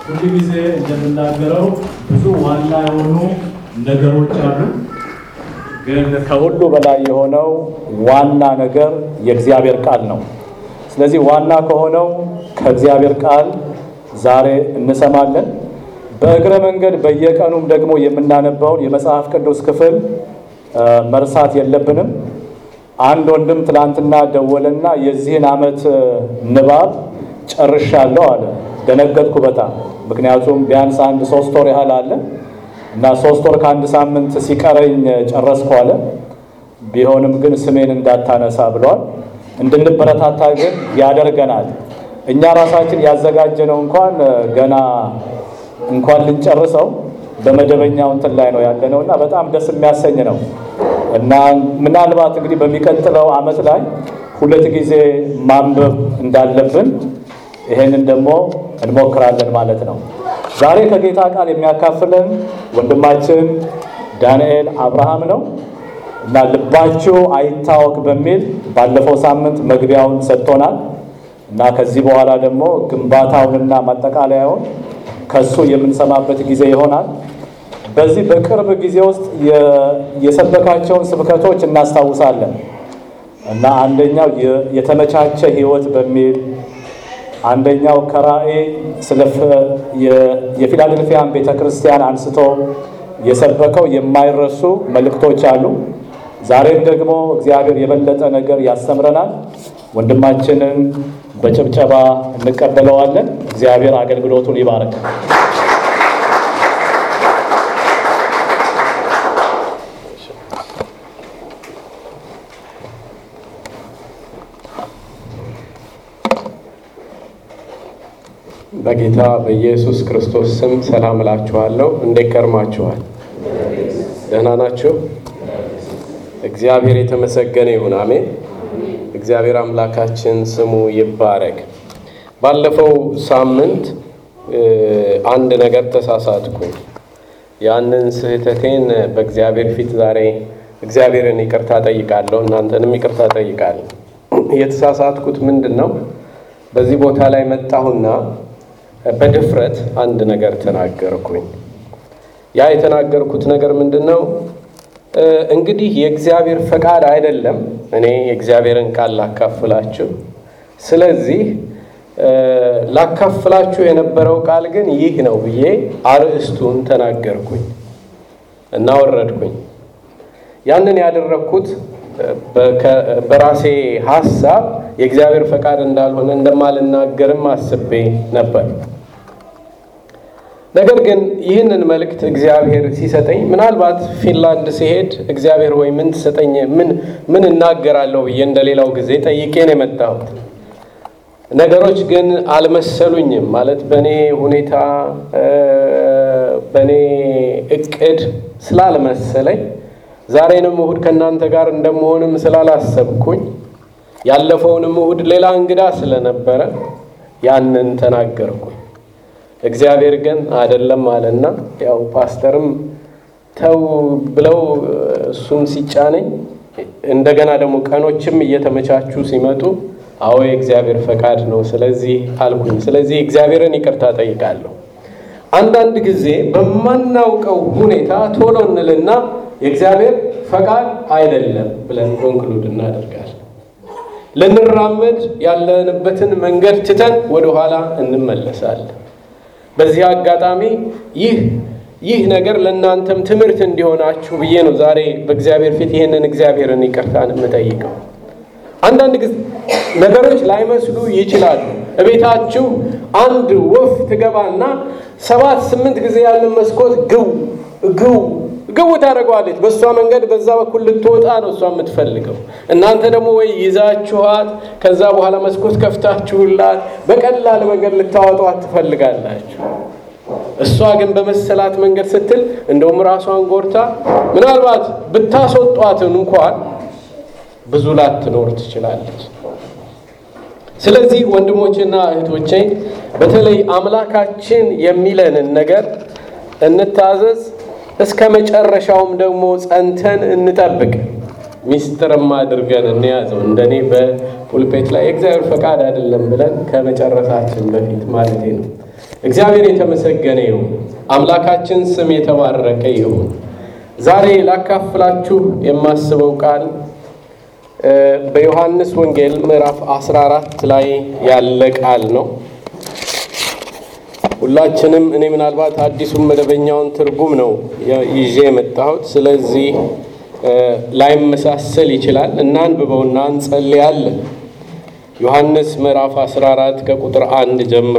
ሁሉ ጊዜ እንደምናገረው ብዙ ዋና የሆኑ ነገሮች አሉ። ግን ከሁሉ በላይ የሆነው ዋና ነገር የእግዚአብሔር ቃል ነው። ስለዚህ ዋና ከሆነው ከእግዚአብሔር ቃል ዛሬ እንሰማለን። በእግረ መንገድ በየቀኑም ደግሞ የምናነባውን የመጽሐፍ ቅዱስ ክፍል መርሳት የለብንም። አንድ ወንድም ትላንትና ደወለና የዚህን ዓመት ንባብ ጨርሻለሁ አለ። ደነገጥኩ በጣም ምክንያቱም ቢያንስ አንድ ሶስት ወር ያህል አለ እና ሶስት ወር ከአንድ ሳምንት ሲቀረኝ ጨረስኩ አለ። ቢሆንም ግን ስሜን እንዳታነሳ ብሏል። እንድንበረታታ ግን ያደርገናል። እኛ ራሳችን ያዘጋጀነው እንኳን ገና እንኳን ልንጨርሰው በመደበኛው እንትን ላይ ነው ያለነው እና በጣም ደስ የሚያሰኝ ነው እና ምናልባት እንግዲህ በሚቀጥለው ዓመት ላይ ሁለት ጊዜ ማንበብ እንዳለብን ይሄንን ደግሞ እንሞክራለን ማለት ነው። ዛሬ ከጌታ ቃል የሚያካፍለን ወንድማችን ዳንኤል አብርሃም ነው እና ልባችሁ አይታወክ በሚል ባለፈው ሳምንት መግቢያውን ሰጥቶናል እና ከዚህ በኋላ ደግሞ ግንባታውንና ማጠቃለያውን ከሱ የምንሰማበት ጊዜ ይሆናል። በዚህ በቅርብ ጊዜ ውስጥ የሰበካቸውን ስብከቶች እናስታውሳለን እና አንደኛው የተመቻቸ ሕይወት በሚል አንደኛው ከራእይ ስለ የፊላዴልፊያን ቤተ ክርስቲያን አንስቶ የሰበከው የማይረሱ መልእክቶች አሉ። ዛሬም ደግሞ እግዚአብሔር የበለጠ ነገር ያስተምረናል። ወንድማችንን በጭብጨባ እንቀበለዋለን። እግዚአብሔር አገልግሎቱን ይባርክ። በጌታ በኢየሱስ ክርስቶስ ስም ሰላም እላችኋለሁ። እንዴት ከርማችኋል? ደህና ናችሁ? እግዚአብሔር የተመሰገነ ይሁን። አሜን። እግዚአብሔር አምላካችን ስሙ ይባረክ። ባለፈው ሳምንት አንድ ነገር ተሳሳትኩኝ። ያንን ስህተቴን በእግዚአብሔር ፊት ዛሬ እግዚአብሔርን ይቅርታ ጠይቃለሁ፣ እናንተንም ይቅርታ ጠይቃለሁ። የተሳሳትኩት ምንድን ነው? በዚህ ቦታ ላይ መጣሁና በድፍረት አንድ ነገር ተናገርኩኝ። ያ የተናገርኩት ነገር ምንድን ነው? እንግዲህ የእግዚአብሔር ፈቃድ አይደለም እኔ የእግዚአብሔርን ቃል ላካፍላችሁ። ስለዚህ ላካፍላችሁ የነበረው ቃል ግን ይህ ነው ብዬ አርዕስቱን ተናገርኩኝ እና ወረድኩኝ። ያንን ያደረግኩት በራሴ ሀሳብ የእግዚአብሔር ፈቃድ እንዳልሆነ እንደማልናገርም አስቤ ነበር። ነገር ግን ይህንን መልእክት እግዚአብሔር ሲሰጠኝ ምናልባት ፊንላንድ ሲሄድ እግዚአብሔር ወይ ምን ትሰጠኝ ምን ምን እናገራለሁ ብዬ እንደሌላው ጊዜ ጠይቄ ነው የመጣሁት። ነገሮች ግን አልመሰሉኝም። ማለት በእኔ ሁኔታ በእኔ እቅድ ስላልመሰለኝ ዛሬንም እሁድ ከእናንተ ጋር እንደመሆንም ስላላሰብኩኝ ያለፈውንም እሁድ ሌላ እንግዳ ስለነበረ ያንን ተናገርኩኝ። እግዚአብሔር ግን አይደለም አለና ያው ፓስተርም ተው ብለው እሱም ሲጫነኝ እንደገና ደግሞ ቀኖችም እየተመቻቹ ሲመጡ አዎ የእግዚአብሔር ፈቃድ ነው ስለዚህ አልኩኝ። ስለዚህ እግዚአብሔርን ይቅርታ ጠይቃለሁ። አንዳንድ ጊዜ በማናውቀው ሁኔታ ቶሎ እንልና የእግዚአብሔር ፈቃድ አይደለም ብለን ኮንክሉድ እናደርጋለን። ልንራመድ ያለንበትን መንገድ ትተን ወደኋላ እንመለሳለን። በዚህ አጋጣሚ ይህ ይህ ነገር ለእናንተም ትምህርት እንዲሆናችሁ ብዬ ነው ዛሬ በእግዚአብሔር ፊት ይህንን እግዚአብሔርን ይቅርታን የምጠይቀው። አንዳንድ ጊዜ ነገሮች ላይመስሉ ይችላሉ። እቤታችሁ አንድ ወፍ ትገባና ሰባት ስምንት ጊዜ ያንን መስኮት ግው ግው ግው ታደርገዋለች። በእሷ መንገድ በዛ በኩል ልትወጣ ነው እሷ የምትፈልገው። እናንተ ደግሞ ወይ ይዛችኋት ከዛ በኋላ መስኮት ከፍታችሁላት በቀላል መንገድ ልታወጧት ትፈልጋላችሁ። እሷ ግን በመሰላት መንገድ ስትል እንደውም ራሷን ጎርታ ምናልባት ብታስወጧትን እንኳን ብዙ ላትኖር ትችላለች። ስለዚህ ወንድሞችና እህቶቼ በተለይ አምላካችን የሚለንን ነገር እንታዘዝ፣ እስከ መጨረሻውም ደግሞ ጸንተን እንጠብቅ። ሚስጥርም አድርገን እንያዘው። እንደኔ በፑልፔት ላይ የእግዚአብሔር ፈቃድ አይደለም ብለን ከመጨረሳችን በፊት ማለት ነው። እግዚአብሔር የተመሰገነ ይሁን። አምላካችን ስም የተባረከ ይሁን። ዛሬ ላካፍላችሁ የማስበው ቃል በዮሐንስ ወንጌል ምዕራፍ 14 ላይ ያለ ቃል ነው። ሁላችንም እኔ ምናልባት አዲሱን መደበኛውን ትርጉም ነው ይዤ የመጣሁት። ስለዚህ ላይመሳሰል ይችላል። እናንብበውና እንጸልያለን። ዮሐንስ ምዕራፍ 14 ከቁጥር አንድ ጀምሮ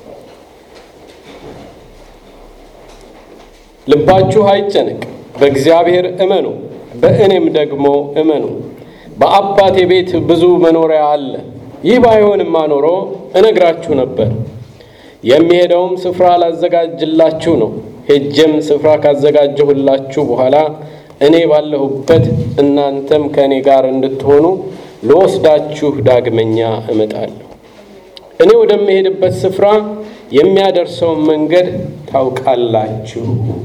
ልባችሁ አይጨነቅ፣ በእግዚአብሔር እመኑ፣ በእኔም ደግሞ እመኑ። በአባቴ ቤት ብዙ መኖሪያ አለ። ይህ ባይሆንማ ኖሮ እነግራችሁ ነበር። የሚሄደውም ስፍራ ላዘጋጅላችሁ ነው። ሄጄም ስፍራ ካዘጋጀሁላችሁ በኋላ እኔ ባለሁበት እናንተም ከእኔ ጋር እንድትሆኑ ልወስዳችሁ ዳግመኛ እመጣለሁ። እኔ ወደምሄድበት ስፍራ የሚያደርሰውን መንገድ ታውቃላችሁ።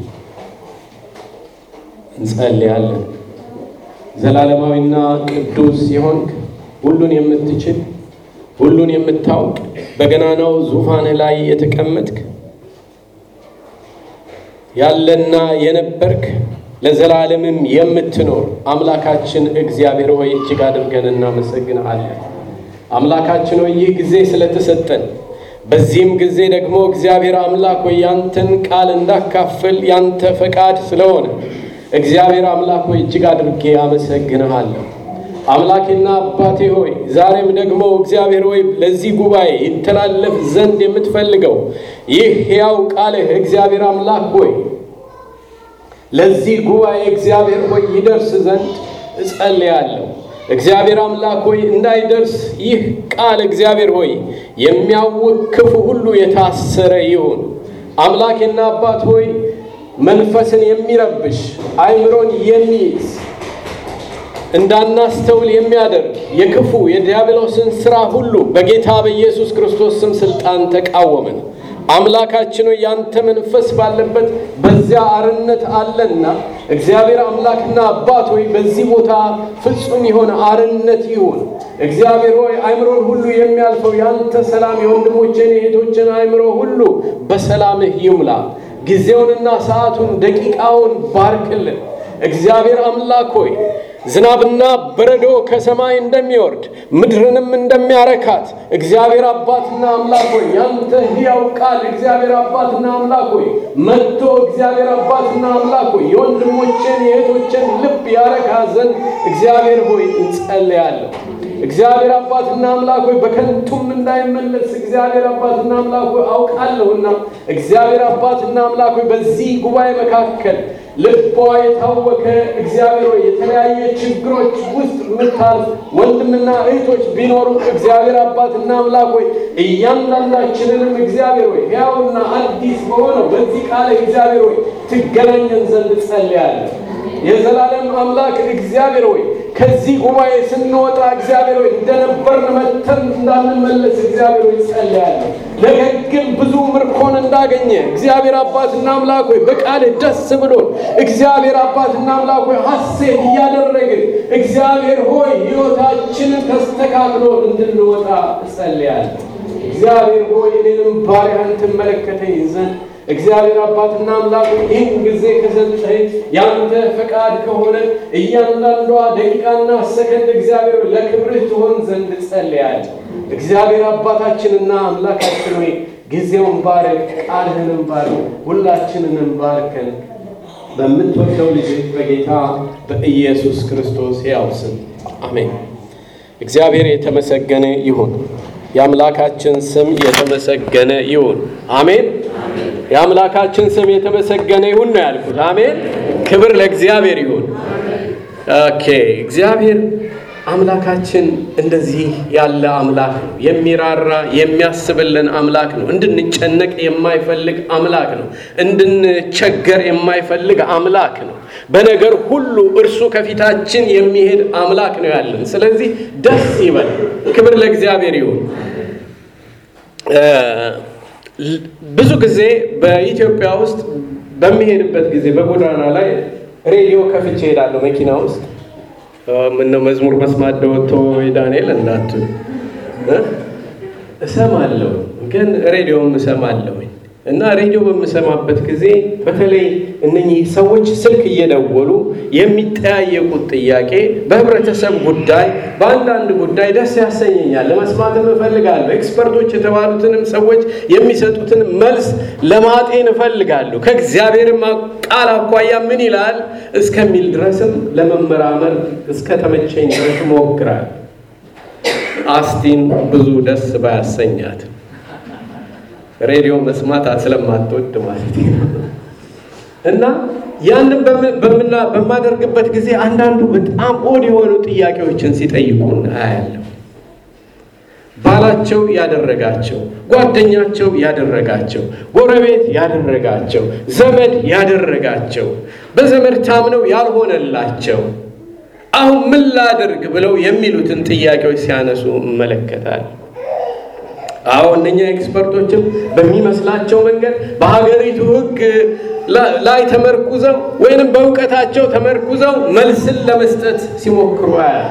እንጸልያለን። ዘላለማዊና ቅዱስ የሆንክ ሁሉን የምትችል ሁሉን የምታውቅ በገናናው ዙፋንህ ላይ የተቀመጥክ ያለና የነበርክ ለዘላለምም የምትኖር አምላካችን እግዚአብሔር ሆይ እጅግ አድርገን እናመሰግንሃለን። አምላካችን ሆይ ይህ ጊዜ ስለተሰጠን በዚህም ጊዜ ደግሞ እግዚአብሔር አምላክ ሆይ ያንተን ቃል እንዳካፍል ያንተ ፈቃድ ስለሆነ እግዚአብሔር አምላክ ሆይ እጅግ አድርጌ አመሰግንሃለሁ። አምላኬና አባቴ ሆይ ዛሬም ደግሞ እግዚአብሔር ሆይ ለዚህ ጉባኤ ይተላለፍ ዘንድ የምትፈልገው ይህ ሕያው ቃልህ እግዚአብሔር አምላክ ሆይ ለዚህ ጉባኤ እግዚአብሔር ሆይ ይደርስ ዘንድ እጸልያለሁ። እግዚአብሔር አምላክ ሆይ እንዳይደርስ ይህ ቃል እግዚአብሔር ሆይ የሚያውቅ ክፉ ሁሉ የታሰረ ይሁን። አምላኬና አባት ሆይ መንፈስን የሚረብሽ አይምሮን የሚይዝ እንዳናስተውል የሚያደርግ የክፉ የዲያብሎስን ሥራ ሁሉ በጌታ በኢየሱስ ክርስቶስ ስም ሥልጣን ተቃወምን። አምላካችን ሆይ ያንተ መንፈስ ባለበት በዚያ አርነት አለና እግዚአብሔር አምላክና አባት ሆይ በዚህ ቦታ ፍጹም የሆነ አርነት ይሁን። እግዚአብሔር ሆይ አእምሮን ሁሉ የሚያልፈው ያንተ ሰላም የወንድሞችን የእህቶችን አእምሮ ሁሉ በሰላምህ ይሙላ። ጊዜውንና ሰዓቱን ደቂቃውን ባርክልን። እግዚአብሔር አምላክ ሆይ ዝናብና በረዶ ከሰማይ እንደሚወርድ ምድርንም እንደሚያረካት እግዚአብሔር አባትና አምላክ ሆይ ያንተ ሕያው ቃል እግዚአብሔር አባትና አምላክ ሆይ መጥቶ እግዚአብሔር አባትና አምላክ ሆይ የወንድሞችን የእህቶችን ልብ ያረካ ዘንድ እግዚአብሔር ሆይ እንጸልያለሁ። እግዚአብሔር አባትና አምላክ ሆይ በከንቱም እንዳይመለስ እግዚአብሔር አባትና አምላክ ሆይ አውቃለሁና እግዚአብሔር አባትና አምላክ ሆይ በዚህ ጉባኤ መካከል ልቧ የታወከ እግዚአብሔር ሆይ የተለያየ ችግሮች ውስጥ የምታልፍ ወንድምና እህቶች ቢኖሩ እግዚአብሔር አባትና አምላክ ሆይ እያንዳንዳችንንም እግዚአብሔር ሆይ ሕያውና አዲስ በሆነው በዚህ ቃል እግዚአብሔር ሆይ ትገናኘን ዘንድ ጸልያለሁ። የዘላለም አምላክ እግዚአብሔር ሆይ ከዚህ ጉባኤ ስንወጣ እግዚአብሔር ሆይ እንደነበርን መተን እንዳንመለስ እግዚአብሔር ሆይ ጸልያለሁ። ነገር ግን ብዙ ምርኮን እንዳገኘ እግዚአብሔር አባትና አምላክ ሆይ በቃልህ ደስ ብሎን እግዚአብሔር አባትና አምላክ ሆይ ሐሴት እያደረግን እግዚአብሔር ሆይ ሕይወታችንን ተስተካክሎ እንድንወጣ እጸልያለሁ። እግዚአብሔር ሆይ እኔንም ባሪያህን ትመለከተኝ ዘንድ እግዚአብሔር አባትና አምላክ ይህን ጊዜ ከሰጠኝ ያንተ ፈቃድ ከሆነ እያንዳንዷ ደቂቃና ሰከንድ እግዚአብሔር ለክብርህ ትሆን ዘንድ ጸልያለሁ። እግዚአብሔር አባታችንና አምላካችን ሆይ ጊዜውን ባርክ፣ ቃልህንም ባርክ፣ ሁላችንንም ባርከን በምትወደው ልጅ በጌታ በኢየሱስ ክርስቶስ ሕያው ስም አሜን። እግዚአብሔር የተመሰገነ ይሁን። የአምላካችን ስም የተመሰገነ ይሁን። አሜን። የአምላካችን ስም የተመሰገነ ይሁን ነው ያልኩት። አሜን። ክብር ለእግዚአብሔር ይሁን። ኦኬ። እግዚአብሔር አምላካችን እንደዚህ ያለ አምላክ ነው። የሚራራ የሚያስብልን አምላክ ነው። እንድንጨነቅ የማይፈልግ አምላክ ነው። እንድንቸገር የማይፈልግ አምላክ ነው። በነገር ሁሉ እርሱ ከፊታችን የሚሄድ አምላክ ነው ያለን። ስለዚህ ደስ ይበል። ክብር ለእግዚአብሔር ይሁን። ብዙ ጊዜ በኢትዮጵያ ውስጥ በሚሄድበት ጊዜ በጎዳና ላይ ሬዲዮ ከፍቼ እሄዳለሁ መኪና ውስጥ ምነው መዝሙር መስማት ደወቶ ዳንኤል እንዳትሉ እሰማለሁ፣ ግን ሬዲዮም እሰማለሁኝ እና ሬዲዮ በምሰማበት ጊዜ በተለይ እነኚህ ሰዎች ስልክ እየደወሉ የሚጠያየቁት ጥያቄ በህብረተሰብ ጉዳይ፣ በአንዳንድ ጉዳይ ደስ ያሰኘኛል፣ ለመስማትም እፈልጋለሁ። ኤክስፐርቶች የተባሉትንም ሰዎች የሚሰጡትን መልስ ለማጤን እፈልጋለሁ። ከእግዚአብሔርም ቃል አኳያ ምን ይላል እስከሚል ድረስም ለመመራመር እስከ ተመቸኝ ድረስ ሞክራል። አስቲን ብዙ ደስ ባያሰኛት ሬዲዮ መስማት ስለማትወድ ማለት ነው። እና ያንን በማደርግበት ጊዜ አንዳንዱ በጣም ኦድ የሆኑ ጥያቄዎችን ሲጠይቁን አያለሁ። ባላቸው ያደረጋቸው፣ ጓደኛቸው ያደረጋቸው፣ ጎረቤት ያደረጋቸው፣ ዘመድ ያደረጋቸው፣ በዘመድ ታምነው ያልሆነላቸው አሁን ምን ላድርግ ብለው የሚሉትን ጥያቄዎች ሲያነሱ እመለከታል። አዎ እነኛ ኤክስፐርቶችም በሚመስላቸው መንገድ በሀገሪቱ ሕግ ላይ ተመርኩዘው ወይንም በእውቀታቸው ተመርኩዘው መልስን ለመስጠት ሲሞክሩ አያል።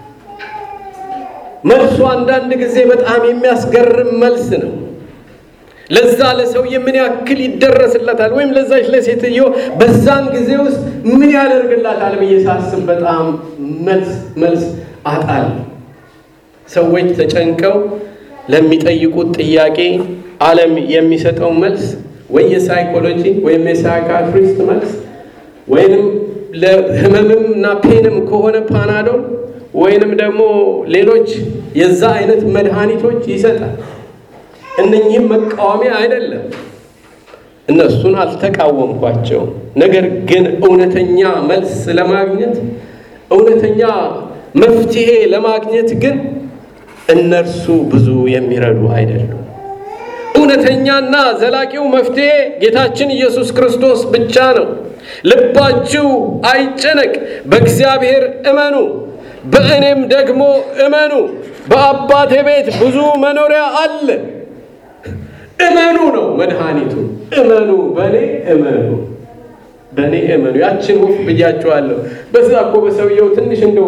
መልሱ አንዳንድ ጊዜ በጣም የሚያስገርም መልስ ነው። ለዛ ለሰውዬ ምን ያክል ይደረስለታል ወይም ለዛች ለሴትዮ በዛን ጊዜ ውስጥ ምን ያደርግላታል ብዬ ሳስብ በጣም መልስ መልስ አጣል። ሰዎች ተጨንቀው ለሚጠይቁት ጥያቄ ዓለም የሚሰጠው መልስ ወይ የሳይኮሎጂ ወይም የሳይካትሪስት መልስ ወይንም ለህመምም እና ፔንም ከሆነ ፓናዶል ወይንም ደግሞ ሌሎች የዛ አይነት መድኃኒቶች ይሰጣል። እነኚህም መቃወሚያ አይደለም። እነሱን አልተቃወምኳቸውም። ነገር ግን እውነተኛ መልስ ለማግኘት እውነተኛ መፍትሄ ለማግኘት ግን እነርሱ ብዙ የሚረዱ አይደሉም። እውነተኛና ዘላቂው መፍትሄ ጌታችን ኢየሱስ ክርስቶስ ብቻ ነው። ልባችሁ አይጨነቅ፣ በእግዚአብሔር እመኑ፣ በእኔም ደግሞ እመኑ። በአባቴ ቤት ብዙ መኖሪያ አለ። እመኑ ነው መድኃኒቱ። እመኑ፣ በእኔ እመኑ፣ በእኔ እመኑ። ያችን ወፍ ብያችኋለሁ። በዛ እኮ በሰውየው ትንሽ እንደው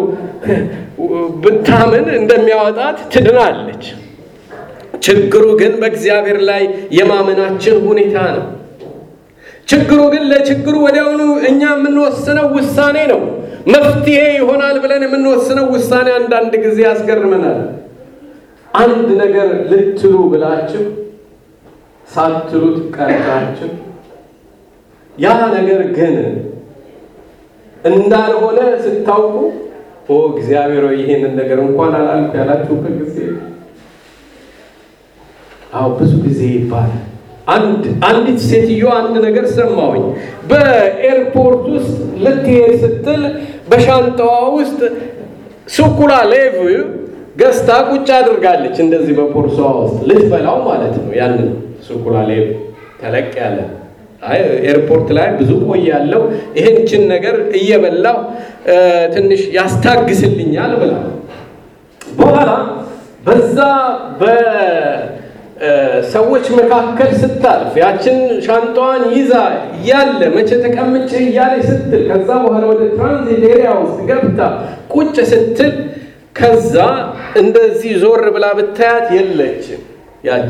ብታምን እንደሚያወጣት ትድናለች። ችግሩ ግን በእግዚአብሔር ላይ የማመናችን ሁኔታ ነው። ችግሩ ግን ለችግሩ ወዲያውኑ እኛ የምንወስነው ውሳኔ ነው። መፍትሄ ይሆናል ብለን የምንወስነው ውሳኔ አንዳንድ ጊዜ ያስገርመናል። አንድ ነገር ልትሉ ብላችሁ ሳትሉት ቀርታችሁ ያ ነገር ግን እንዳልሆነ ስታውቁ ኦ እግዚአብሔር ሆይ ይሄንን ነገር እንኳን አላልኩ ያላችሁበት ጊዜ አዎ ብዙ ጊዜ ይባላል። አንድ አንዲት ሴትዮ አንድ ነገር ሰማሁኝ። በኤርፖርት ውስጥ ልትሄድ ስትል በሻንጣዋ ውስጥ ሱኩላ ሌቭ ገዝታ ቁጭ አድርጋለች። እንደዚህ በፖርሳዋ ውስጥ ልትበላው ማለት ነው። ያንን ሱኩላ ሌቭ ተለቅ ያለ አይ ኤርፖርት ላይ ብዙ ቆያለሁ፣ ይህንችን ነገር እየበላው ትንሽ ያስታግስልኛል ብላ በኋላ በዛ በሰዎች መካከል ስታልፍ ያችን ሻንጣዋን ይዛ እያለ መቼ ተቀምጬ እያለች ስትል ከዛ በኋላ ወደ ትራንዚት ኤሪያ ውስጥ ገብታ ቁጭ ስትል ከዛ እንደዚህ ዞር ብላ ብታያት የለችም ያቺ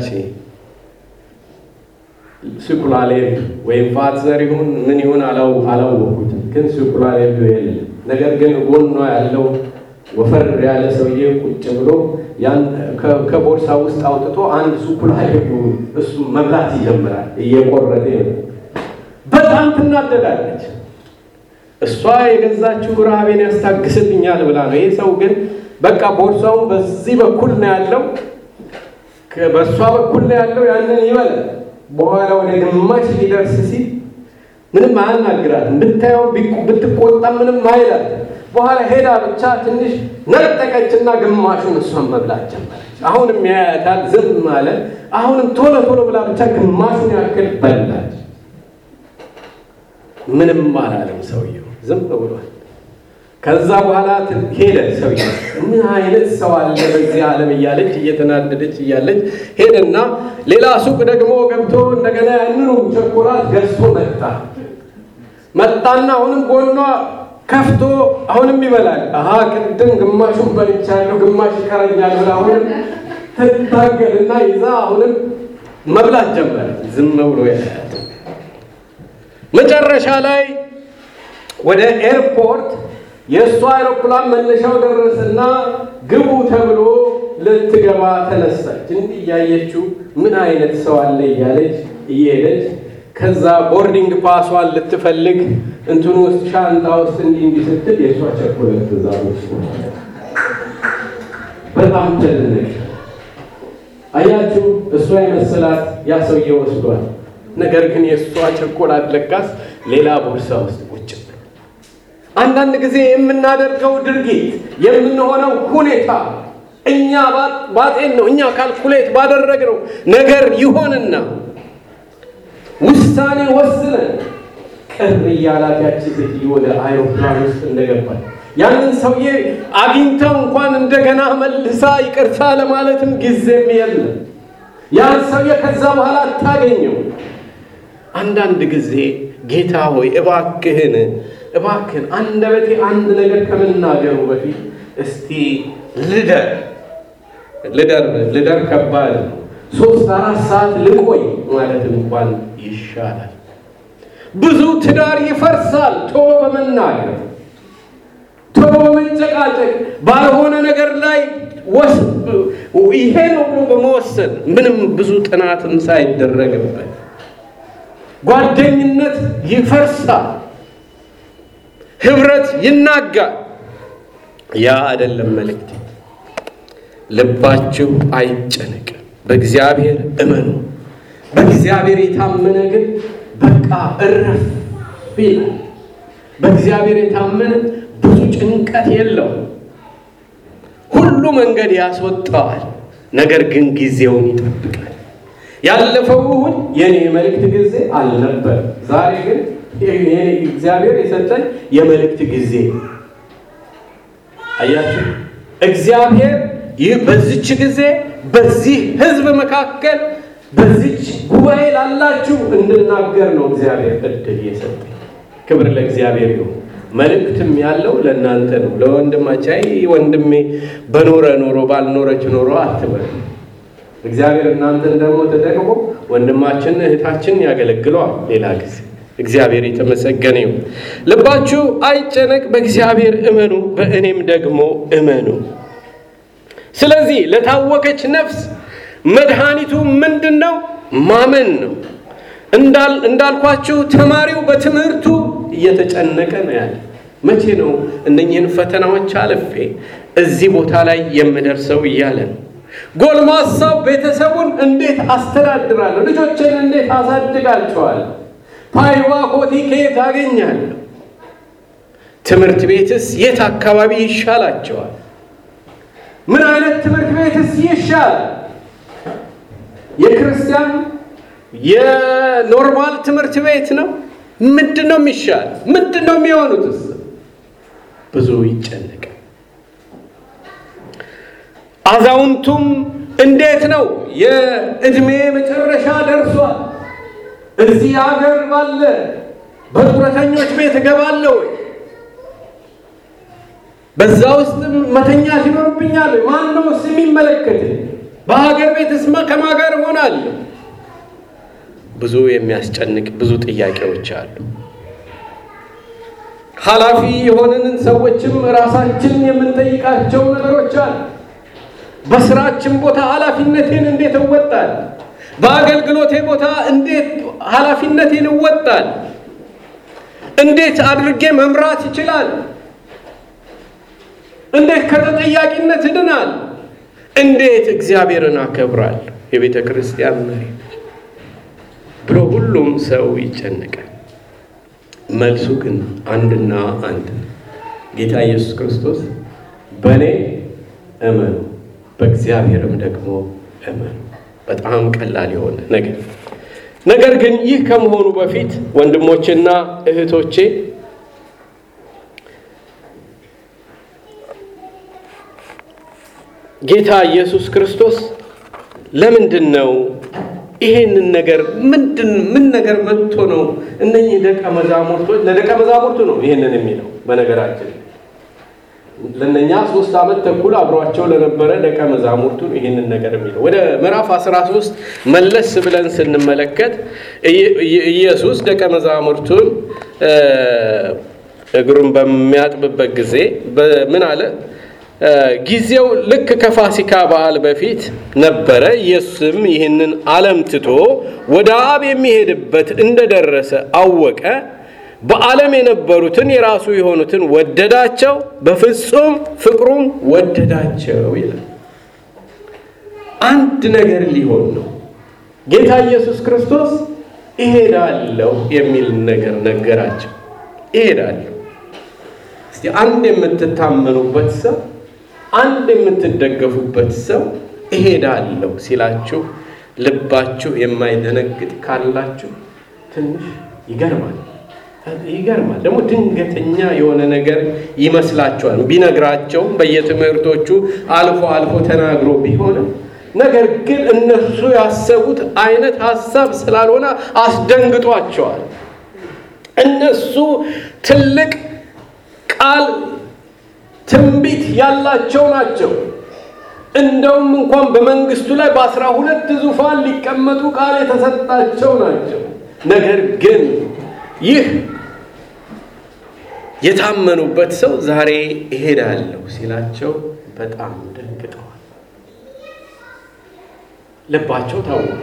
ስኩላሌብ ወይም ፋትዘር ይሁን ምን ይሁን አላወኩትም፣ ግን ስኩላሌብ የለም። ነገር ግን ጎኗ ያለው ወፈር ያለ ሰውዬ ቁጭ ብሎ ያን ከቦርሳ ውስጥ አውጥቶ አንድ ሱኩላሌብ እሱ መብላት ይጀምራል። እየቆረጠ በጣም ትናደዳለች። እሷ የገዛችው ረሃቤን ያስታግስልኛል ብላ ነው። ይሄ ሰው ግን በቃ ቦርሳውን በዚህ በኩል ነው ያለው፣ በእሷ በኩል ነው ያለው። ያንን ይበላል። በኋላ ወደ ግማሽ ሊደርስ ሲል ምንም አያናግራትም። ብታየው ብትቆጣ ምንም አይላት። በኋላ ሄዳ ብቻ ትንሽ ነጠቀችና ግማሹን እሷን መብላት ጀመረች። አሁንም ያያታል፣ ዝም አለ። አሁንም ቶሎ ቶሎ ብላ ብቻ ግማሹን ያክል በላች። ምንም አላለም ሰውየው፣ ዝም ብሏል። ከዛ በኋላ ሄደ ሰውየው። ምን አይነት ሰው አለ በዚህ ዓለም እያለች እየተናደደች እያለች ሄደና ሌላ ሱቅ ደግሞ ገብቶ እንደገና ያንኑ ቸኮላት ገዝቶ መጣ። መጣና አሁንም ጎኗ ከፍቶ አሁንም ይበላል። አሀ ቅድም ግማሹን በልቻለሁ ግማሽ ይቀረኛል ብላ አሁንም ትታገልና ይዛ አሁንም መብላት ጀመረ። ዝም ብሎ ያያት። መጨረሻ ላይ ወደ ኤርፖርት የእሱ አይሮፕላን መነሻው ደረሰና ግቡ ተብሎ ልትገባ ተነሳች። እንዲህ እያየችው ምን አይነት ሰው አለ እያለች እየሄደች ከዛ ቦርዲንግ ፓሷን ልትፈልግ እንትኑ ውስጥ ሻንጣ ውስጥ እንዲህ እንዲህ ስትል የእሷ ቸኮሌት ትእዛዞች በጣም ተደነቀች። አያችሁ፣ እሷ የመሰላት ያ ሰውዬ ወስዷል። ነገር ግን የእሷ ቸኮላት ለካስ ሌላ ቦርሳ ውስጥ ቁጭ ብሎ አንዳንድ ጊዜ የምናደርገው ድርጊት የምንሆነው ሁኔታ እኛ ባጤን ነው እኛ ካልኩሌት ባደረግነው ነገር ይሆንና ውሳኔ ወስነን ቅር እያላት ያቺ ሴትዮ ወደ አይሮፕላን ውስጥ እንደገባል ያንን ሰውዬ አግኝተው እንኳን እንደገና መልሳ ይቅርታ ለማለትም ጊዜም የለም። ያን ሰውዬ ከዛ በኋላ አታገኘው። አንዳንድ ጊዜ ጌታ ሆይ እባክህን እባክህን አንደበቴ አንድ ነገር ከመናገሩ በፊት እስቲ ልደር ልደር ልደር ከባድ ነው። ሶስት አራት ሰዓት ልቆይ ማለት እንኳን ይሻላል። ብዙ ትዳር ይፈርሳል ቶሎ በመናገር ቶሎ በመጨቃጨቅ ባልሆነ ነገር ላይ ይሄ ነው ብሎ በመወሰን ምንም ብዙ ጥናትም ሳይደረግበት ጓደኝነት ይፈርሳል፣ ህብረት ይናጋል። ያ አይደለም መልእክት። ልባችሁ አይጨነቅ፣ በእግዚአብሔር እመኑ። በእግዚአብሔር የታመነ ግን በቃ እረፍ ይላል። በእግዚአብሔር የታመነ ብዙ ጭንቀት የለው። ሁሉ መንገድ ያስወጣዋል፣ ነገር ግን ጊዜውን ይጠብቃል። ያለፈው እሁድ የኔ የመልእክት ጊዜ አልነበር። ዛሬ ግን እግዚአብሔር የሰጠን የመልእክት ጊዜ አያችሁ። እግዚአብሔር ይህ በዚች ጊዜ በዚህ ህዝብ መካከል በዚች ጉባኤ ላላችሁ እንድናገር ነው እግዚአብሔር እድል የሰጠኝ። ክብር ለእግዚአብሔር ይሁን። መልእክትም ያለው ለእናንተ ነው። ለወንድማቻይ ወንድሜ በኖረ ኖሮ ባልኖረች ኖሮ አትበል። እግዚአብሔር እናንተን ደግሞ ተጠቅሞ ወንድማችን እህታችን ያገለግለዋል ሌላ ጊዜ። እግዚአብሔር የተመሰገነ ይሁን። ልባችሁ አይጨነቅ፣ በእግዚአብሔር እመኑ፣ በእኔም ደግሞ እመኑ። ስለዚህ ለታወከች ነፍስ መድኃኒቱ ምንድን ነው? ማመን ነው። እንዳልኳችሁ ተማሪው በትምህርቱ እየተጨነቀ ነው ያለ። መቼ ነው እነኝህን ፈተናዎች አልፌ እዚህ ቦታ ላይ የምደርሰው እያለ ነው። ጎልማሳው ቤተሰቡን እንዴት አስተዳድራለሁ፣ ልጆችን እንዴት አሳድጋቸዋለሁ፣ ፓይዋ ኮቲ ከየት አገኛለሁ፣ ትምህርት ቤትስ የት አካባቢ ይሻላቸዋል፣ ምን አይነት ትምህርት ቤትስ ይሻላል፣ የክርስቲያን የኖርማል ትምህርት ቤት ነው ምንድን ነው የሚሻል? ምንድን ነው የሚሆኑትስ? ብዙ ይጨነቃል። አዛውንቱም እንዴት ነው የእድሜ መጨረሻ ደርሷል፣ እዚህ ሀገር ባለ በጡረተኞች ቤት እገባለሁ ወይ? በዛ ውስጥ መተኛት ይኖርብኛል ወይ? ማን ነው ስ የሚመለከት? በሀገር ቤትስ ከማን ጋር እሆናለሁ? ብዙ የሚያስጨንቅ ብዙ ጥያቄዎች አሉ። ኃላፊ የሆነንን ሰዎችም ራሳችን የምንጠይቃቸው ነገሮች አሉ። በስራችን ቦታ ኃላፊነቴን እንዴት እወጣል? በአገልግሎቴ ቦታ እንዴት ኃላፊነቴን እወጣል? እንዴት አድርጌ መምራት ይችላል? እንዴት ከተጠያቂነት እድናል? እንዴት እግዚአብሔርን አከብራለሁ? የቤተ ክርስቲያን መሪ ብሎ ሁሉም ሰው ይጨነቃል። መልሱ ግን አንድና አንድ ነው። ጌታ ኢየሱስ ክርስቶስ በእኔ እመኑ በእግዚአብሔርም ደግሞ እመኑ። በጣም ቀላል የሆነ ነገር ነገር ግን ይህ ከመሆኑ በፊት ወንድሞቼና እህቶቼ ጌታ ኢየሱስ ክርስቶስ ለምንድን ነው ይሄንን ነገር ምንድን ምን ነገር መጥቶ ነው እነኚህ ደቀ መዛሙርቶች ለደቀ መዛሙርቱ ነው ይሄንን የሚለው በነገራችን ለነኛ ሶስት ዓመት ተኩል አብሯቸው ለነበረ ደቀ መዛሙርቱ ይህንን ነገር የሚለው ወደ ምዕራፍ 13 መለስ ብለን ስንመለከት ኢየሱስ ደቀ መዛሙርቱን እግሩን በሚያጥብበት ጊዜ ምን አለ? ጊዜው ልክ ከፋሲካ በዓል በፊት ነበረ። ኢየሱስም ይህንን ዓለም ትቶ ወደ አብ የሚሄድበት እንደደረሰ አወቀ። በዓለም የነበሩትን የራሱ የሆኑትን ወደዳቸው፣ በፍጹም ፍቅሩም ወደዳቸው ይላል። አንድ ነገር ሊሆን ነው። ጌታ ኢየሱስ ክርስቶስ እሄዳለሁ የሚል ነገር ነገራቸው። እሄዳለሁ። እስቲ አንድ የምትታመኑበት ሰው፣ አንድ የምትደገፉበት ሰው እሄዳለሁ ሲላችሁ ልባችሁ የማይደነግጥ ካላችሁ ትንሽ ይገርማል። ይገርማል። ደግሞ ድንገተኛ የሆነ ነገር ይመስላችኋል። ቢነግራቸውም በየትምህርቶቹ አልፎ አልፎ ተናግሮ ቢሆንም ነገር ግን እነሱ ያሰቡት አይነት ሀሳብ ስላልሆነ አስደንግጧቸዋል። እነሱ ትልቅ ቃል ትንቢት ያላቸው ናቸው። እንደውም እንኳን በመንግስቱ ላይ በአስራ ሁለት ዙፋን ሊቀመጡ ቃል የተሰጣቸው ናቸው። ነገር ግን ይህ የታመኑበት ሰው ዛሬ እሄዳለሁ ሲላቸው በጣም ደንግጠዋል። ልባቸው ታውቋል።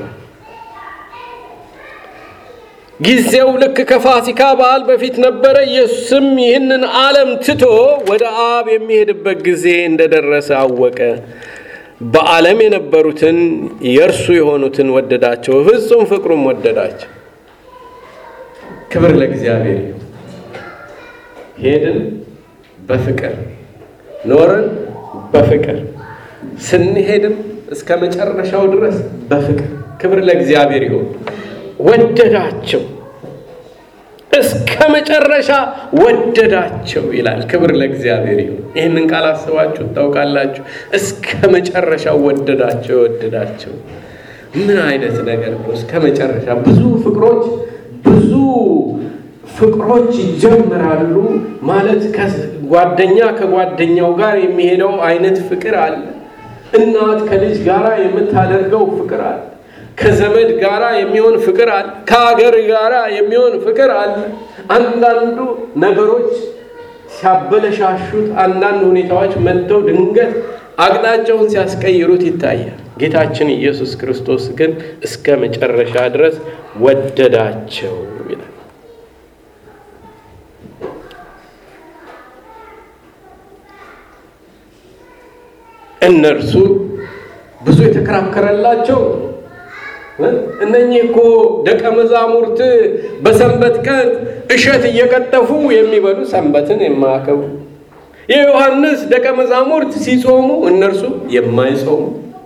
ጊዜው ልክ ከፋሲካ በዓል በፊት ነበረ። ኢየሱስም ይህንን ዓለም ትቶ ወደ አብ የሚሄድበት ጊዜ እንደደረሰ አወቀ። በዓለም የነበሩትን የእርሱ የሆኑትን ወደዳቸው፣ ፍጹም ፍቅሩም ወደዳቸው። ክብር ለእግዚአብሔር ይሁን። ሄድን በፍቅር ኖርን በፍቅር ስንሄድም እስከ መጨረሻው ድረስ በፍቅር ክብር ለእግዚአብሔር ይሁን። ወደዳቸው እስከ መጨረሻ ወደዳቸው ይላል። ክብር ለእግዚአብሔር ይሁን። ይህንን ቃል አስባችሁ ታውቃላችሁ? እስከ መጨረሻ ወደዳቸው ወደዳቸው። ምን አይነት ነገር ነው? እስከ መጨረሻ ብዙ ፍቅሮች ብዙ ፍቅሮች ይጀምራሉ ማለት ጓደኛ ከጓደኛው ጋር የሚሄደው አይነት ፍቅር አለ። እናት ከልጅ ጋር የምታደርገው ፍቅር አለ። ከዘመድ ጋር የሚሆን ፍቅር አለ። ከሀገር ጋር የሚሆን ፍቅር አለ። አንዳንዱ ነገሮች ሲያበለሻሹት፣ አንዳንድ ሁኔታዎች መጥተው ድንገት አቅጣጫውን ሲያስቀይሩት ይታያል። ጌታችን ኢየሱስ ክርስቶስ ግን እስከ መጨረሻ ድረስ ወደዳቸው ይላል። እነርሱ ብዙ የተከራከረላቸው እነኚህ እኮ ደቀ መዛሙርት በሰንበት ቀን እሸት እየቀጠፉ የሚበሉ ሰንበትን የማያከብሩ የዮሐንስ ደቀ መዛሙርት ሲጾሙ እነርሱ የማይጾሙ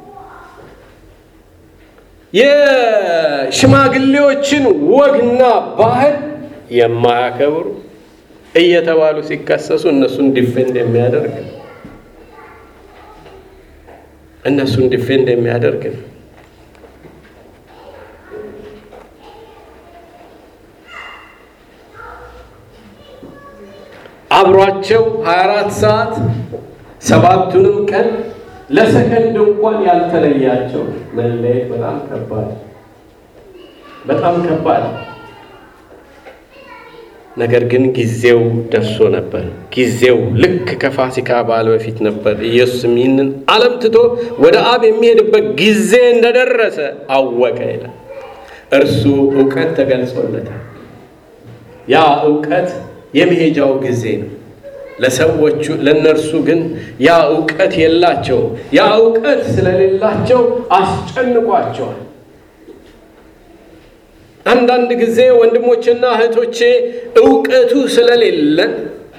የሽማግሌዎችን ወግና ባህል የማያከብሩ እየተባሉ ሲከሰሱ እነሱን ዲፌንድ የሚያደርግ እነሱን ዲፌንድ የሚያደርግ ነው። አብሯቸው 24 ሰዓት ሰባቱንም ቀን ለሰከንድ እንኳን ያልተለያቸው መለየት በጣም ከባድ በጣም ከባድ። ነገር ግን ጊዜው ደርሶ ነበር። ጊዜው ልክ ከፋሲካ በዓል በፊት ነበር። ኢየሱስም ይህንን ዓለም ትቶ ወደ አብ የሚሄድበት ጊዜ እንደደረሰ አወቀ ይላል። እርሱ እውቀት ተገልጾለታል። ያ እውቀት የመሄጃው ጊዜ ነው። ለሰዎቹ ለእነርሱ ግን ያ እውቀት የላቸውም። ያ እውቀት ስለሌላቸው አስጨንቋቸዋል። አንዳንድ ጊዜ ወንድሞችና እህቶቼ እውቀቱ ስለሌለን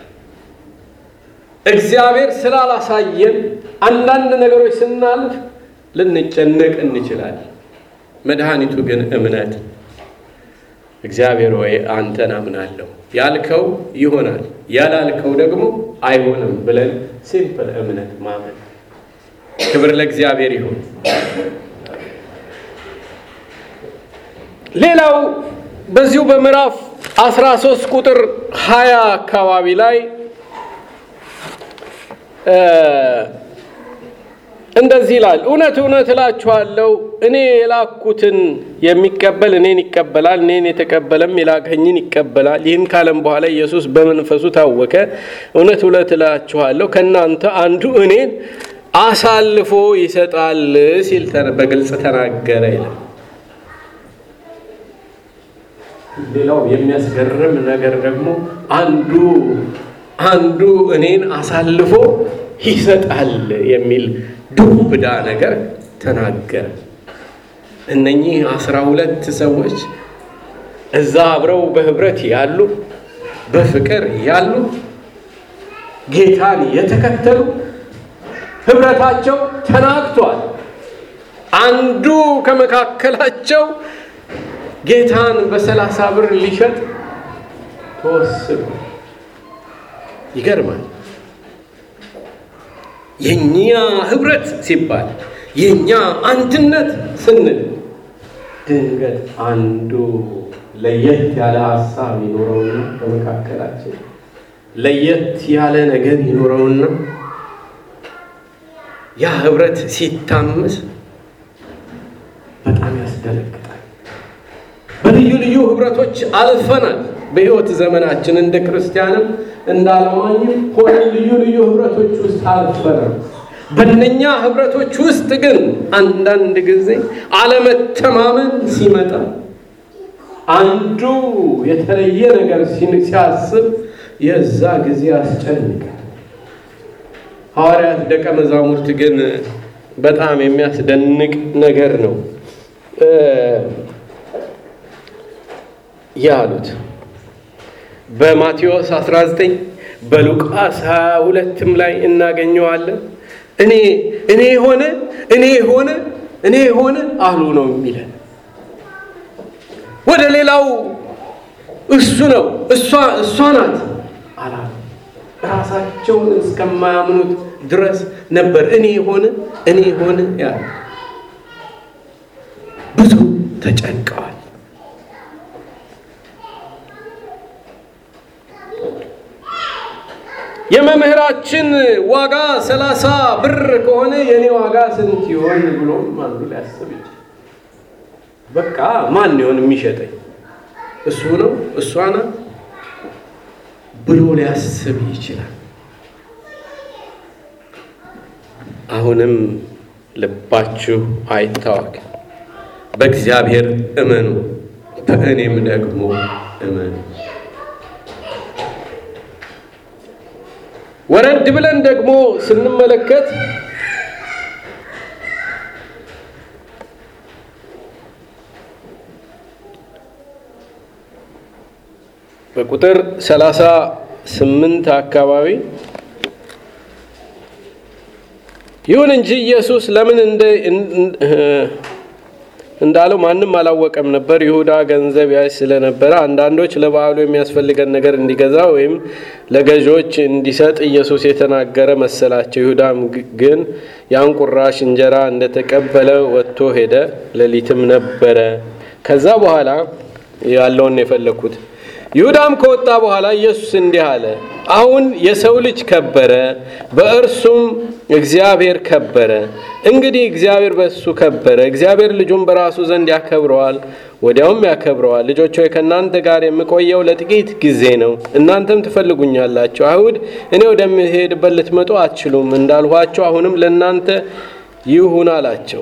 እግዚአብሔር ስላላሳየን አንዳንድ ነገሮች ስናልፍ ልንጨነቅ እንችላለን። መድኃኒቱ ግን እምነት እግዚአብሔር ወይ አንተን አምናለሁ ያልከው ይሆናል፣ ያላልከው ደግሞ አይሆንም ብለን ሲምፕል እምነት ማመን። ክብር ለእግዚአብሔር ይሁን። ሌላው በዚሁ በምዕራፍ 13 ቁጥር 20 አካባቢ ላይ እንደዚህ ይላል፣ እውነት እውነት እላችኋለሁ እኔ የላኩትን የሚቀበል እኔን ይቀበላል፣ እኔን የተቀበለም የላከኝን ይቀበላል። ይህን ካለም በኋላ ኢየሱስ በመንፈሱ ታወከ። እውነት እውነት እላችኋለሁ ከእናንተ አንዱ እኔን አሳልፎ ይሰጣል ሲል በግልጽ ተናገረ ይላል። ሌላው የሚያስገርም ነገር ደግሞ አንዱ አንዱ እኔን አሳልፎ ይሰጣል የሚል ዱብዳ ነገር ተናገረ። እነኚህ አስራ ሁለት ሰዎች እዛ አብረው በህብረት ያሉ በፍቅር ያሉ ጌታን የተከተሉ ህብረታቸው ተናግቷል። አንዱ ከመካከላቸው ጌታን በሰላሳ ብር ሊሸጥ ተወስኖ ይገርማል። የኛ ህብረት ሲባል የኛ አንድነት ስንል ድንገት አንዱ ለየት ያለ ሀሳብ ይኖረውና በመካከላችን ለየት ያለ ነገር ይኖረውና ያ ህብረት ሲታመስ በጣም ያስደነግጣል። በልዩ ልዩ ህብረቶች አልፈናል። በህይወት ዘመናችን እንደ ክርስቲያንም እንደ አለማኝም ሆነ ልዩ ልዩ ህብረቶች ውስጥ አልፈናል። በእነኛ ህብረቶች ውስጥ ግን አንዳንድ ጊዜ አለመተማመን ሲመጣ አንዱ የተለየ ነገር ሲያስብ የዛ ጊዜ ያስጨንቃል። ሐዋርያት ደቀ መዛሙርት ግን በጣም የሚያስደንቅ ነገር ነው ያሉት። በማቴዎስ 19 በሉቃስ 22ም ላይ እናገኘዋለን። እኔ እኔ ሆነ እኔ ሆነ እኔ ሆነ አሉ ነው የሚለን። ወደ ሌላው እሱ ነው እሷ እሷ ናት አላሉ። ራሳቸውን እስከማያምኑት ድረስ ነበር እኔ ሆነ እኔ ሆነ ያሉ። ብዙ ተጨንቀዋል። የመምህራችን ዋጋ ሰላሳ ብር ከሆነ የእኔ ዋጋ ስንት ይሆን ብሎም አንዱ ሊያስብ ይችላል። በቃ ማን ይሆን የሚሸጠኝ? እሱ ነው እሷ ናት ብሎ ሊያስብ ይችላል። አሁንም ልባችሁ አይታወክ፣ በእግዚአብሔር እመኑ፣ በእኔም ደግሞ እመኑ። ወረድ ብለን ደግሞ ስንመለከት በቁጥር ሰላሳ ስምንት አካባቢ ይሁን እንጂ ኢየሱስ ለምን እንዳለው ማንም አላወቀም ነበር። ይሁዳ ገንዘብ ያይ ስለነበረ አንዳንዶች ለበዓሉ የሚያስፈልገን ነገር እንዲገዛ ወይም ለገዢዎች እንዲሰጥ ኢየሱስ የተናገረ መሰላቸው። ይሁዳም ግን ያን ቁራሽ እንጀራ እንደተቀበለ ወጥቶ ሄደ። ሌሊትም ነበረ። ከዛ በኋላ ያለውን የፈለግኩት ይሁዳም ከወጣ በኋላ ኢየሱስ እንዲህ አለ፣ አሁን የሰው ልጅ ከበረ፣ በእርሱም እግዚአብሔር ከበረ። እንግዲህ እግዚአብሔር በእሱ ከበረ፣ እግዚአብሔር ልጁን በራሱ ዘንድ ያከብረዋል፣ ወዲያውም ያከብረዋል። ልጆች ሆይ ከእናንተ ጋር የምቆየው ለጥቂት ጊዜ ነው፣ እናንተም ትፈልጉኛላችሁ። አይሁድ እኔ ወደምሄድበት ልትመጡ አትችሉም እንዳልኋቸው አሁንም ለእናንተ ይሁን አላቸው።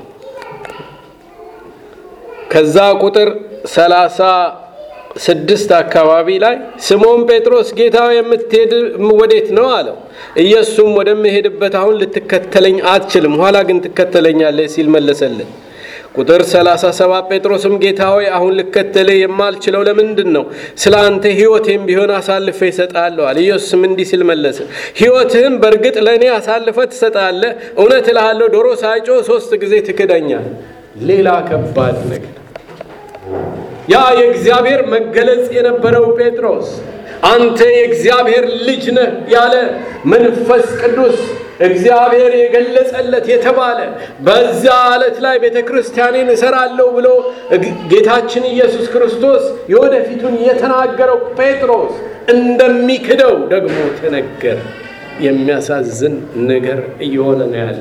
ከዛ ቁጥር ሰላሳ ስድስት አካባቢ ላይ ስምዖን ጴጥሮስ ጌታ የምትሄድ ወዴት ነው አለው። ኢየሱስም ወደምሄድበት አሁን ልትከተለኝ አትችልም፣ ኋላ ግን ትከተለኛለህ ሲል መለሰልን። ቁጥር 37 ጴጥሮስም ጌታ ሆይ አሁን ልከተልህ የማልችለው ለምንድን ነው? ስለ አንተ ሕይወቴም ቢሆን አሳልፈ ይሰጣለሁ አለ። ኢየሱስም እንዲህ ሲል መለሰ፣ ሕይወትህም በእርግጥ ለእኔ አሳልፈ ትሰጣለህ። እውነት እልሃለሁ ዶሮ ሳይጮህ ሶስት ጊዜ ትክደኛል። ሌላ ከባድ ነገር ያ የእግዚአብሔር መገለጽ የነበረው ጴጥሮስ አንተ የእግዚአብሔር ልጅ ነህ ያለ መንፈስ ቅዱስ እግዚአብሔር የገለጸለት የተባለ በዚያ ዕለት ላይ ቤተ ክርስቲያኔን እሰራለሁ ብሎ ጌታችን ኢየሱስ ክርስቶስ የወደፊቱን የተናገረው ጴጥሮስ እንደሚክደው ደግሞ ተነገረ። የሚያሳዝን ነገር እየሆነ ነው ያለ።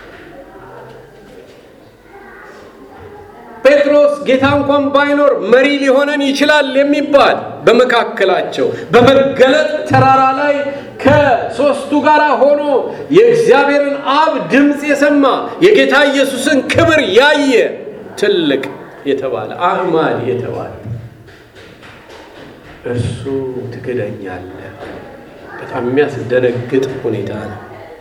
ጴጥሮስ ጌታ እንኳን ባይኖር መሪ ሊሆነን ይችላል የሚባል በመካከላቸው በመገለጥ ተራራ ላይ ከሦስቱ ጋር ሆኖ የእግዚአብሔርን አብ ድምፅ የሰማ የጌታ ኢየሱስን ክብር ያየ ትልቅ የተባለ አህማድ የተባለ እርሱ ትክደኛለህ። በጣም የሚያስደነግጥ ሁኔታ ነው።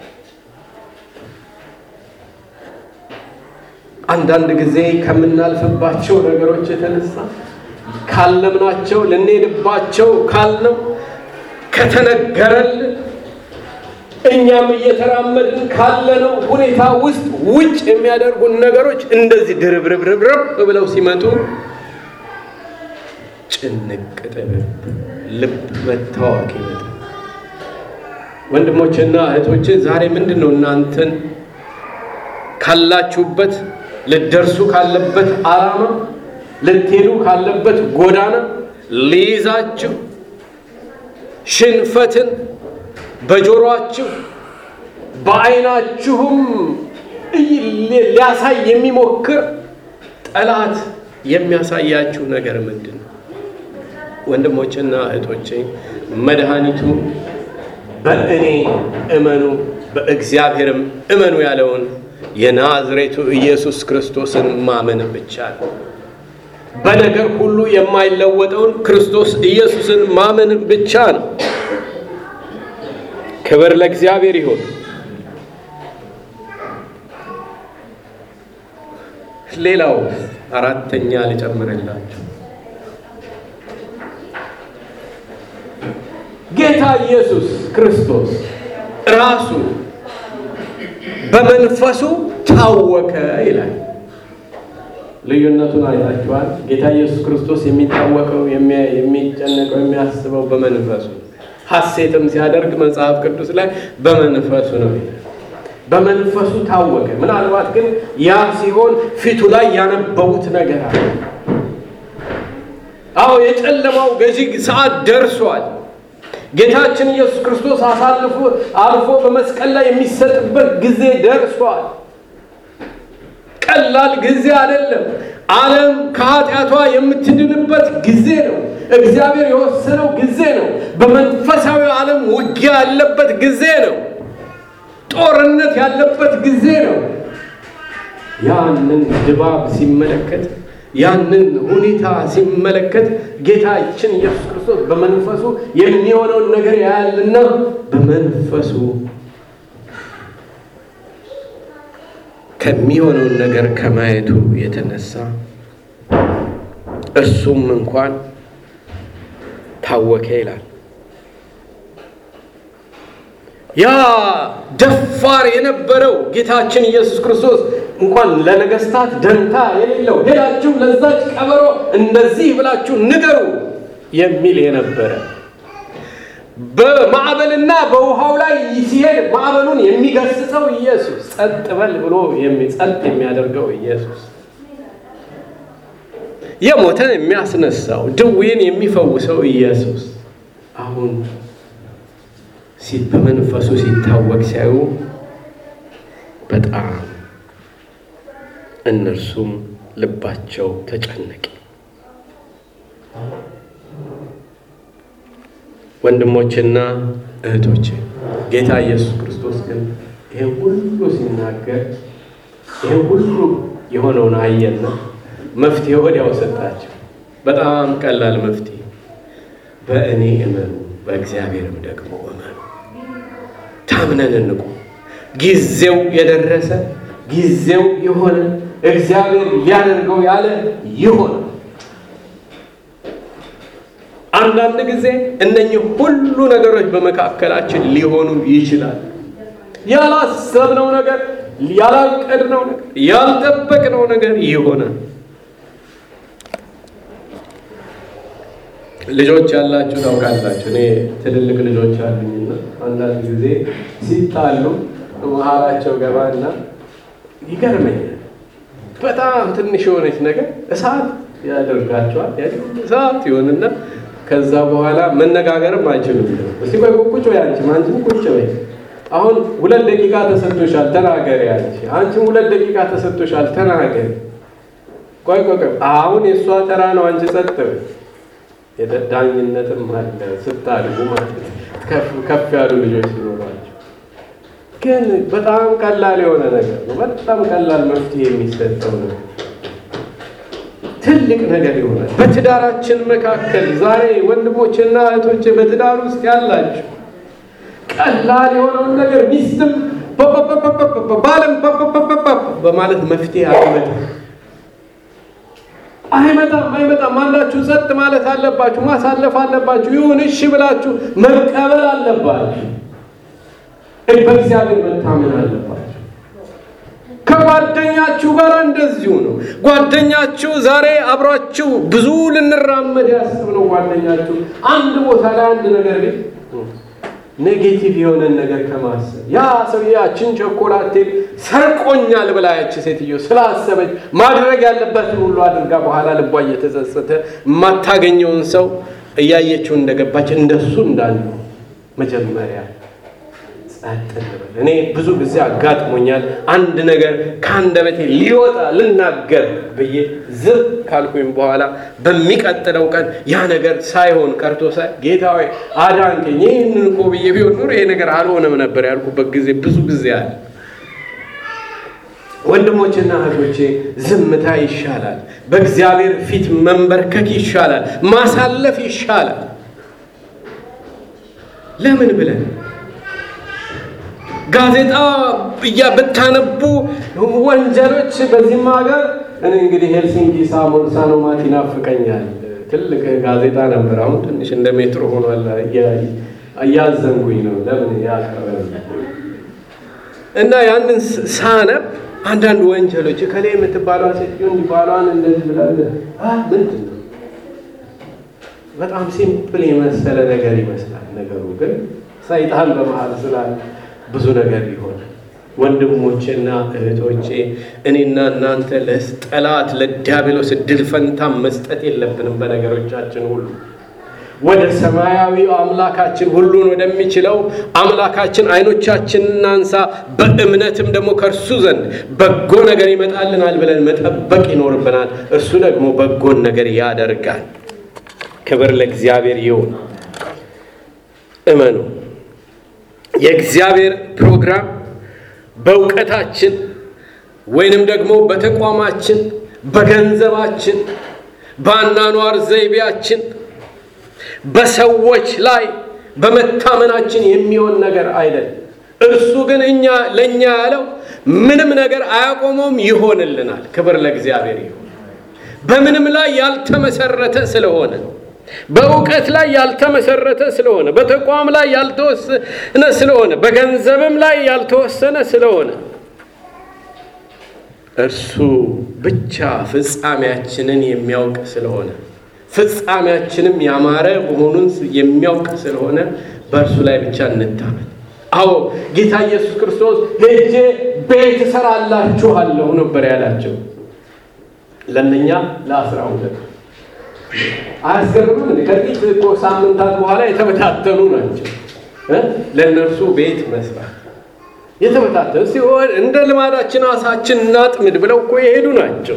አንዳንድ ጊዜ ከምናልፍባቸው ነገሮች የተነሳ ካለምናቸው ልንሄድባቸው ካልነው ከተነገረልን እኛም እየተራመድን ካለነው ሁኔታ ውስጥ ውጭ የሚያደርጉን ነገሮች እንደዚህ ድርብርብርብርብ ብለው ሲመጡ ጭንቅ ጥብብ ልብ መታወክ ይመጣል። ወንድሞችና እህቶች ዛሬ ምንድን ነው እናንተን ካላችሁበት ልደርሱ ካለበት ዓላማ ልትሄዱ ካለበት ጎዳና ሊይዛችሁ ሽንፈትን በጆሮአችሁ በዓይናችሁም ሊያሳይ የሚሞክር ጠላት የሚያሳያችሁ ነገር ምንድን ነው? ወንድሞችና እህቶቼ መድኃኒቱ በእኔ እመኑ በእግዚአብሔርም እመኑ ያለውን የናዝሬቱ ኢየሱስ ክርስቶስን ማመን ብቻ ነው። በነገር ሁሉ የማይለወጠውን ክርስቶስ ኢየሱስን ማመን ብቻ ነው። ክብር ለእግዚአብሔር ይሁን። ሌላው አራተኛ ልጨምርላችሁ። ጌታ ኢየሱስ ክርስቶስ ራሱ በመንፈሱ ታወከ ይላል። ልዩነቱን አይታችኋል። ጌታ ኢየሱስ ክርስቶስ የሚታወቀው የሚጨነቀው፣ የሚያስበው በመንፈሱ ሐሴትም ሲያደርግ መጽሐፍ ቅዱስ ላይ በመንፈሱ ነው ይላል። በመንፈሱ ታወቀ። ምናልባት ግን ያ ሲሆን ፊቱ ላይ ያነበቡት ነገር አለ። አዎ የጨለማው ገዢ ሰዓት ደርሷል። ጌታችን ኢየሱስ ክርስቶስ አሳልፎ አልፎ በመስቀል ላይ የሚሰጥበት ጊዜ ደርሷል። ቀላል ጊዜ አይደለም። ዓለም ከኃጢአቷ የምትድንበት ጊዜ ነው። እግዚአብሔር የወሰነው ጊዜ ነው። በመንፈሳዊ ዓለም ውጊያ ያለበት ጊዜ ነው። ጦርነት ያለበት ጊዜ ነው። ያንን ድባብ ሲመለከት ያንን ሁኔታ ሲመለከት ጌታችን ኢየሱስ ክርስቶስ በመንፈሱ የሚሆነውን ነገር ያያልና በመንፈሱ ከሚሆነውን ነገር ከማየቱ የተነሳ እሱም እንኳን ታወከ ይላል። ያ ደፋር የነበረው ጌታችን ኢየሱስ ክርስቶስ እንኳን ለነገስታት ደንታ የሌለው ሄዳችሁ ለዛች ቀበሮ እንደዚህ ብላችሁ ንገሩ የሚል የነበረ በማዕበልና በውሃው ላይ ሲሄድ ማዕበሉን የሚገስጸው ኢየሱስ፣ ጸጥ በል ብሎ ጸጥ የሚያደርገው ኢየሱስ፣ የሞተን የሚያስነሳው ድውይን የሚፈውሰው ኢየሱስ አሁን በመንፈሱ ሲታወቅ ሲያዩ በጣም እነርሱም ልባቸው ተጨነቀ። ወንድሞችና እህቶች ጌታ ኢየሱስ ክርስቶስ ግን ይህን ሁሉ ሲናገር ይህን ሁሉ የሆነውን አየና መፍትሄ ወዲያው ሰጣቸው። በጣም ቀላል መፍትሄ፣ በእኔ እመኑ፣ በእግዚአብሔርም ደግሞ እመኑ። ታምነን እንቁ። ጊዜው የደረሰ ጊዜው የሆነ እግዚአብሔር ሊያደርገው ያለ ይሆን። አንዳንድ ጊዜ እነኚህ ሁሉ ነገሮች በመካከላችን ሊሆኑ ይችላል። ያላሰብነው ነገር፣ ያላቀድነው ነገር፣ ያልጠበቅነው ነገር ይሆናል። ልጆች ያላችሁ ታውቃላችሁ። እኔ ትልልቅ ልጆች አሉኝና አንዳንድ ጊዜ ሲጣሉ መሀላቸው ገባና ይገርመኛል። በጣም ትንሽ የሆነች ነገር እሳት ያደርጋቸዋል። እሳት ይሆንና ከዛ በኋላ መነጋገርም አይችሉም። እስቲ ቆይ ቁጭ በይ አንቺም አንቺም ቁጭ በይ አሁን ሁለት ደቂቃ ተሰጥቶሻል ተናገሪ ያለሽ፣ አንቺም ሁለት ደቂቃ ተሰጥቶሻል ተናገሪ። ቆይ ቆይ ቆይ፣ አሁን የእሷ ተራ ነው፣ አንቺ ጸጥ በይ። የዳኝነትም አለ ስታድጉ ማለት ነው፣ ከፍ ከፍ ያሉ ልጆች ሲኖሯቸው። ግን በጣም ቀላል የሆነ ነገር ነው። በጣም ቀላል መፍትሄ የሚሰጠው ነው። ትልቅ ነገር ይሆናል። በትዳራችን መካከል ዛሬ ወንድሞችና እህቶች በትዳር ውስጥ ያላችሁ ቀላል የሆነውን ነገር ሚስትም ባለም በማለት መፍትሄ አይመጣም አይመጣም አይመጣም። አንዳችሁ ጸጥ ማለት አለባችሁ፣ ማሳለፍ አለባችሁ። ይሁን እሺ ብላችሁ መቀበል አለባችሁ። በእግዚአብሔር መታመን አለባችሁ። ከጓደኛችሁ ጋር እንደዚሁ ነው። ጓደኛችሁ ዛሬ አብሯችሁ ብዙ ልንራመድ ያስብነው ጓደኛችሁ አንድ ቦታ ላይ አንድ ነገር ግን ኔጌቲቭ የሆነን ነገር ከማሰብ ያ ሰው ያችን ቸኮላቴ ሰርቆኛል ብላ ያች ሴትዮ ስላሰበች ማድረግ ያለበትን ሁሉ አድርጋ በኋላ ልቧ እየተጸጸተ የማታገኘውን ሰው እያየችው እንደገባች እንደሱ እንዳለው መጀመሪያ ጸጥ እንበል። እኔ ብዙ ጊዜ አጋጥሞኛል። አንድ ነገር ከአንደበቴ ሊወጣ ልናገር ብዬ ዝም ካልኩኝ በኋላ በሚቀጥለው ቀን ያ ነገር ሳይሆን ቀርቶ ሳይ ጌታ ሆይ አዳንከኝ፣ ይህንን እኮ ብዬ ቢሆን ኑሮ ይሄ ነገር አልሆነም ነበር ያልኩበት ጊዜ ብዙ ጊዜ አለ። ወንድሞችና እህቶቼ ዝምታ ይሻላል። በእግዚአብሔር ፊት መንበርከክ ይሻላል። ማሳለፍ ይሻላል። ለምን ብለን ጋዜጣ እያ ብታነቡ ወንጀሎች በዚህም ሀገር እኔ እንግዲህ ሄልሲንኪ ሳሞን ሳኖማት ይናፍቀኛል። ትልቅ ጋዜጣ ነበር። አሁን ትንሽ እንደ ሜትሮ ሆኗል። እያዘንጉኝ ነው። ለምን ያቀረ እና ያንን ሳነብ አንዳንድ ወንጀሎች ከላይ የምትባሏ ሴትዮ እንዲባሏን እንደዚህ ብላ ምንድን ነው በጣም ሲምፕል የመሰለ ነገር ይመስላል። ነገሩ ግን ሰይጣን በመሀል ስላለ ብዙ ነገር ይሆናል። ወንድሞቼና እህቶቼ እኔና እናንተ ለጠላት ለዲያብሎስ ድል ፈንታ መስጠት የለብንም። በነገሮቻችን ሁሉ ወደ ሰማያዊው አምላካችን ሁሉን ወደሚችለው አምላካችን አይኖቻችን እናንሳ። በእምነትም ደግሞ ከእርሱ ዘንድ በጎ ነገር ይመጣልናል ብለን መጠበቅ ይኖርብናል። እርሱ ደግሞ በጎን ነገር ያደርጋል። ክብር ለእግዚአብሔር ይሁን። እመኑ። የእግዚአብሔር ፕሮግራም በእውቀታችን ወይንም ደግሞ በተቋማችን፣ በገንዘባችን፣ በአኗኗር ዘይቤያችን፣ በሰዎች ላይ በመታመናችን የሚሆን ነገር አይደለም። እርሱ ግን እኛ ለእኛ ያለው ምንም ነገር አያቆመውም፣ ይሆንልናል። ክብር ለእግዚአብሔር ይሁን። በምንም ላይ ያልተመሰረተ ስለሆነ በእውቀት ላይ ያልተመሰረተ ስለሆነ በተቋም ላይ ያልተወሰነ ስለሆነ በገንዘብም ላይ ያልተወሰነ ስለሆነ እርሱ ብቻ ፍጻሜያችንን የሚያውቅ ስለሆነ ፍጻሜያችንም ያማረ መሆኑን የሚያውቅ ስለሆነ በእርሱ ላይ ብቻ እንታመን። አዎ ጌታ ኢየሱስ ክርስቶስ ሄጄ ቤት እሰራላችኋለሁ ነበር ያላቸው ለእነኛ ለአስራ ሁለት አያስገርምም? ከጥቂት እኮ ሳምንታት በኋላ የተበታተኑ ናቸው። ለእነርሱ ቤት መስራት የተበታተኑ ሲሆን እንደ ልማዳችን አሳችን እናጥምድ ብለው እኮ የሄዱ ናቸው፣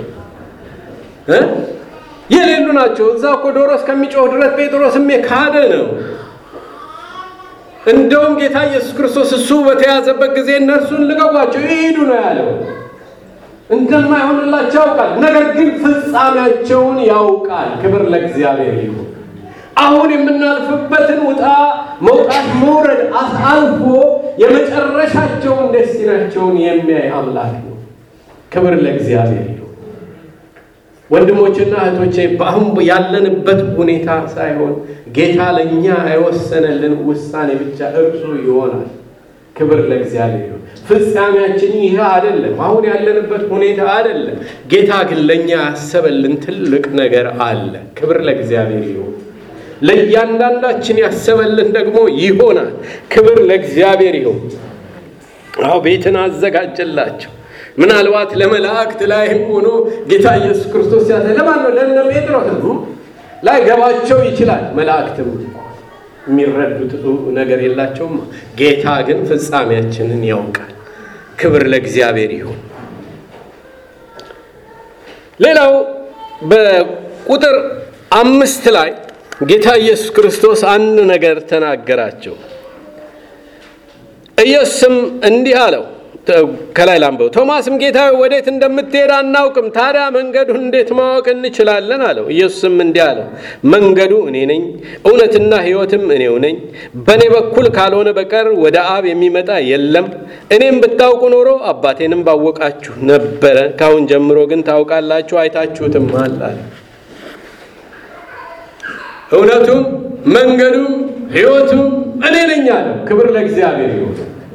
የሌሉ ናቸው። እዛ እኮ ዶሮ እስከሚጮህ ድረስ ጴጥሮስም የካደ ነው። እንደውም ጌታ ኢየሱስ ክርስቶስ እሱ በተያዘበት ጊዜ እነርሱን ልቀቋቸው ይሄዱ ነው ያለው። እንደማይሆንላቸው ያውቃል። ነገር ግን ፍጻሜያቸውን ያውቃል። ክብር ለእግዚአብሔር ይሁን። አሁን የምናልፍበትን ውጣ መውጣት መውረድ አልፎ የመጨረሻቸውን ደስቲናቸውን የሚያይ አምላክ ነው። ክብር ለእግዚአብሔር ይሁን። ወንድሞችና እህቶቼ በአሁን ያለንበት ሁኔታ ሳይሆን ጌታ ለእኛ የወሰነልን ውሳኔ ብቻ እርሱ ይሆናል። ክብር ለእግዚአብሔር ይሁን። ፍጻሜያችን ይህ አይደለም። አሁን ያለንበት ሁኔታ አይደለም። ጌታ ግን ለእኛ ያሰበልን ትልቅ ነገር አለ። ክብር ለእግዚአብሔር ይሁን። ለእያንዳንዳችን ያሰበልን ደግሞ ይሆናል። ክብር ለእግዚአብሔር ይሁን። አዎ ቤትን አዘጋጀላቸው። ምናልባት ለመላእክት ላይም ሆኖ ጌታ ኢየሱስ ክርስቶስ ያዘ ለማን ነው? ለእነ ጴጥሮስ ላይ ገባቸው ይችላል። መላእክትም የሚረዱት ነገር የላቸውም። ጌታ ግን ፍጻሜያችንን ያውቃል። ክብር ለእግዚአብሔር ይሁን። ሌላው በቁጥር አምስት ላይ ጌታ ኢየሱስ ክርስቶስ አንድ ነገር ተናገራቸው። ኢየሱስም እንዲህ አለው፣ ከላይ ላንበው። ቶማስም ጌታ ወዴት እንደምትሄድ አናውቅም፣ ታዲያ መንገዱን እንዴት ማወቅ እንችላለን? አለው። ኢየሱስም እንዲህ አለው፣ መንገዱ እኔ ነኝ፣ እውነትና ሕይወትም እኔው ነኝ። በእኔ በኩል ካልሆነ በቀር ወደ አብ የሚመጣ የለም። እኔም ብታውቁ ኖሮ አባቴንም ባወቃችሁ ነበረ። ካሁን ጀምሮ ግን ታውቃላችሁ፣ አይታችሁትም አለ። እውነቱም መንገዱም ሕይወቱም እኔ ነኝ አለ። ክብር ለእግዚአብሔር ይሁን።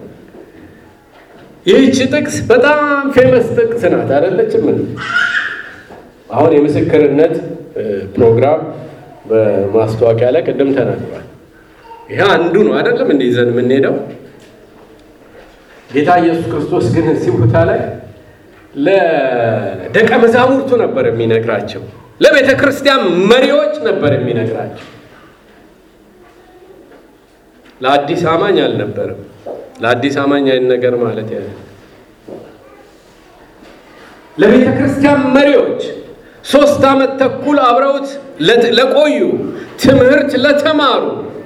ይህች ጥቅስ በጣም ፌመስ ጥቅስ ናት፣ አይደለችም? አሁን የምስክርነት ፕሮግራም በማስታወቂያ ላይ ቅድም ተናግሯል። ይሄ አንዱ ነው አይደለም? እንደ ይዘን የምንሄደው ጌታ ኢየሱስ ክርስቶስ ግን እዚህ ቦታ ላይ ለደቀ መዛሙርቱ ነበር የሚነግራቸው፣ ለቤተ ክርስቲያን መሪዎች ነበር የሚነግራቸው። ለአዲስ አማኝ አልነበረም። ለአዲስ አማኝ አይን ነገር ማለት ያለ ለቤተ ክርስቲያን መሪዎች ሶስት ዓመት ተኩል አብረውት ለቆዩ ትምህርት ለተማሩ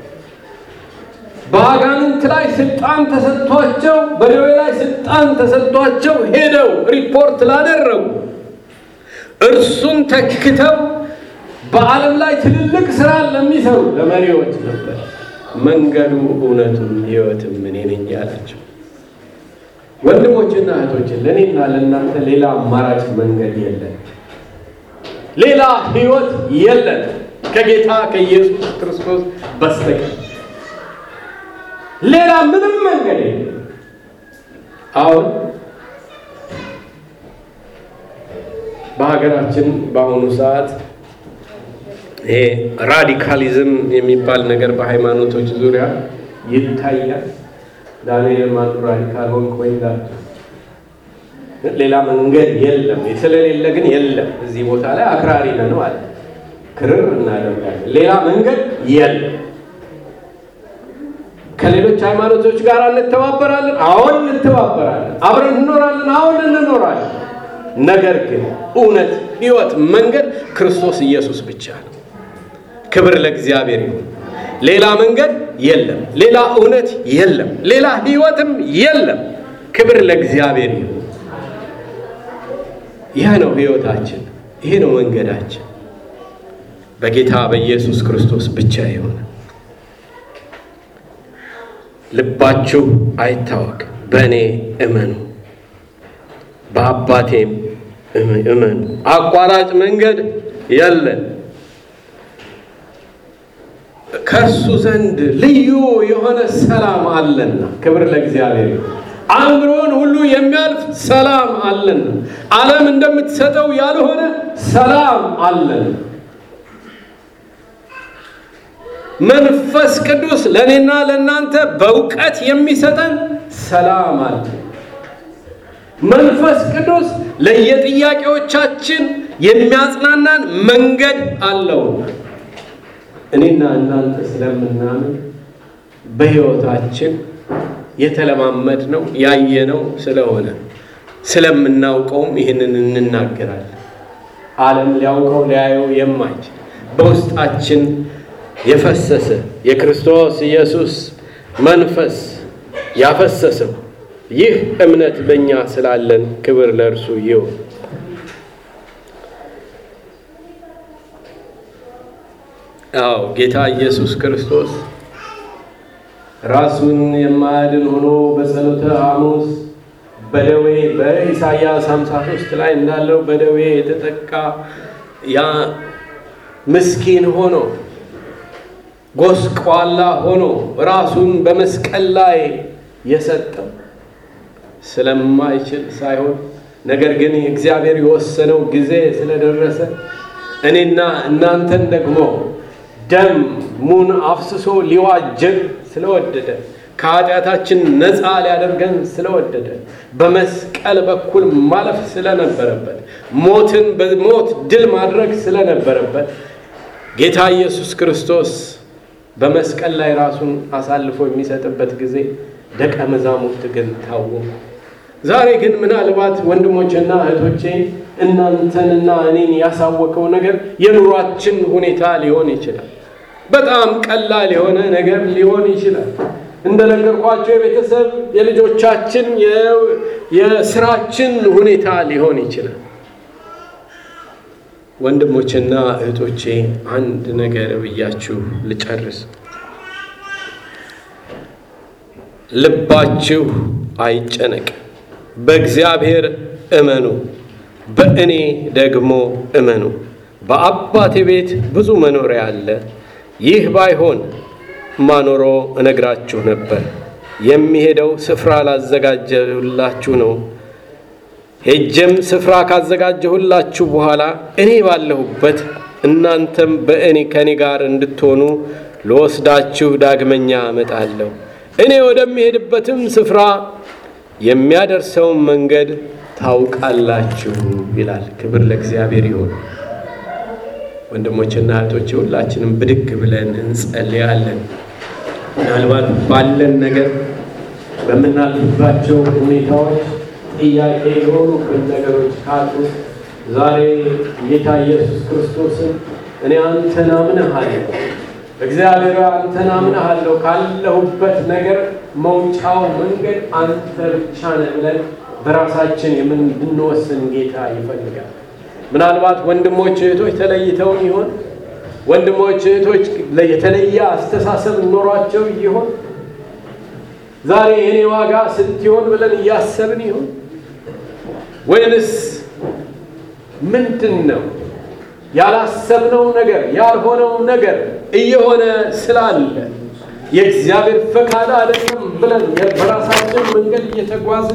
በአጋንንት ላይ ስልጣን ተሰጥቷቸው በደዌ ላይ ስልጣን ተሰጥቷቸው ሄደው ሪፖርት ላደረጉ እርሱን ተክተው በዓለም ላይ ትልልቅ ስራ ለሚሰሩ ለመሪዎች ነበር መንገዱ እውነቱም ሕይወትም እኔ ነኝ ያላቸው። ወንድሞችና እህቶችን ለእኔና ለእናንተ ሌላ አማራጭ መንገድ የለን፣ ሌላ ሕይወት የለን ከጌታ ከኢየሱስ ክርስቶስ በስተቀር ሌላ ምንም መንገድ የለም። አሁን በሀገራችን በአሁኑ ሰዓት ይሄ ራዲካሊዝም የሚባል ነገር በሃይማኖቶች ዙሪያ ይታያል። ዳንኤል ማኑ ራዲካል ሆንክ ወይ ላቸው ሌላ መንገድ የለም። ስለሌለ ግን የለም። እዚህ ቦታ ላይ አክራሪ ነን ማለት ክርር እናደርጋለን። ሌላ መንገድ የለም። ከሌሎች ሃይማኖቶች ጋር እንተባበራለን። አሁን እንተባበራለን። አብረን እንኖራለን። አሁን እንኖራለን። ነገር ግን እውነት፣ ሕይወት፣ መንገድ ክርስቶስ ኢየሱስ ብቻ ነው። ክብር ለእግዚአብሔር ይሁን። ሌላ መንገድ የለም። ሌላ እውነት የለም። ሌላ ሕይወትም የለም። ክብር ለእግዚአብሔር ይሁን። ይህ ነው ሕይወታችን። ይሄ ነው መንገዳችን። በጌታ በኢየሱስ ክርስቶስ ብቻ የሆነ ልባችሁ አይታወክ፣ በእኔ እመኑ፣ በአባቴም እመኑ። አቋራጭ መንገድ የለን። ከእሱ ዘንድ ልዩ የሆነ ሰላም አለና፣ ክብር ለእግዚአብሔር። አእምሮን ሁሉ የሚያልፍ ሰላም አለና፣ ዓለም እንደምትሰጠው ያልሆነ ሰላም አለን። መንፈስ ቅዱስ ለእኔና ለእናንተ በእውቀት የሚሰጠን ሰላም አለ። መንፈስ ቅዱስ ለየጥያቄዎቻችን የሚያጽናናን መንገድ አለውና እኔና እናንተ ስለምናምን በሕይወታችን የተለማመድነው ያየነው ስለሆነ ስለምናውቀውም ይህንን እንናገራለን። ዓለም ሊያውቀው ሊያየው የማይችል በውስጣችን የፈሰሰ የክርስቶስ ኢየሱስ መንፈስ ያፈሰሰው ይህ እምነት በእኛ ስላለን ክብር ለእርሱ ይሁን። አዎ ጌታ ኢየሱስ ክርስቶስ ራሱን የማያድን ሆኖ በጸሎተ ሐሙስ በደዌ በኢሳይያስ 53 ላይ እንዳለው በደዌ የተጠቃ ያ ምስኪን ሆኖ ጎስቋላ ሆኖ ራሱን በመስቀል ላይ የሰጠው ስለማይችል ሳይሆን ነገር ግን እግዚአብሔር የወሰነው ጊዜ ስለደረሰ እኔና እናንተን ደግሞ ደም ሙን አፍስሶ ሊዋጀን ስለወደደ ከኃጢአታችን ነፃ ሊያደርገን ስለወደደ በመስቀል በኩል ማለፍ ስለነበረበት ሞትን በሞት ድል ማድረግ ስለነበረበት ጌታ ኢየሱስ ክርስቶስ በመስቀል ላይ ራሱን አሳልፎ የሚሰጥበት ጊዜ ደቀ መዛሙርት ግን ታወቁ። ዛሬ ግን ምናልባት ወንድሞችና እህቶቼ እናንተንና እኔን ያሳወቀው ነገር የኑሯችን ሁኔታ ሊሆን ይችላል። በጣም ቀላል የሆነ ነገር ሊሆን ይችላል። እንደነገርኳቸው የቤተሰብ የልጆቻችን፣ የስራችን ሁኔታ ሊሆን ይችላል። ወንድሞችና እህቶቼ አንድ ነገር ብያችሁ ልጨርስ። ልባችሁ አይጨነቅ፣ በእግዚአብሔር እመኑ፣ በእኔ ደግሞ እመኑ። በአባቴ ቤት ብዙ መኖሪያ አለ። ይህ ባይሆን ማኖሮ እነግራችሁ ነበር። የሚሄደው ስፍራ ላዘጋጀሁላችሁ ነው። ሄጀም ስፍራ ካዘጋጀሁላችሁ በኋላ እኔ ባለሁበት እናንተም በእኔ ከእኔ ጋር እንድትሆኑ ልወስዳችሁ ዳግመኛ እመጣለሁ። እኔ ወደሚሄድበትም ስፍራ የሚያደርሰውን መንገድ ታውቃላችሁ ይላል። ክብር ለእግዚአብሔር ይሁን። ወንድሞችና እህቶች ሁላችንም ብድግ ብለን እንጸልያለን። ምናልባት ባለን ነገር በምናልፍባቸው ሁኔታዎች ጥያቄ የሆኑብን ነገሮች ካሉ ዛሬ ጌታ ኢየሱስ ክርስቶስን እኔ አንተን አምነሃለሁ፣ እግዚአብሔር አንተን አምነሃለሁ፣ ካለሁበት ነገር መውጫው መንገድ አንተ ብቻ ነህ ብለን በራሳችን የምንወስን ጌታ ይፈልጋል። ምናልባት ወንድሞች እህቶች ተለይተውን ይሆን? ወንድሞች እህቶች የተለየ አስተሳሰብ ኖሯቸው ይሆን? ዛሬ የኔ ዋጋ ስንት ይሆን ብለን እያሰብን ይሆን? ወይንስ ምንድን ነው ያላሰብነው ነገር ያልሆነው ነገር እየሆነ ስላለ የእግዚአብሔር ፈቃድ አይደለም ብለን በራሳችን መንገድ እየተጓዝን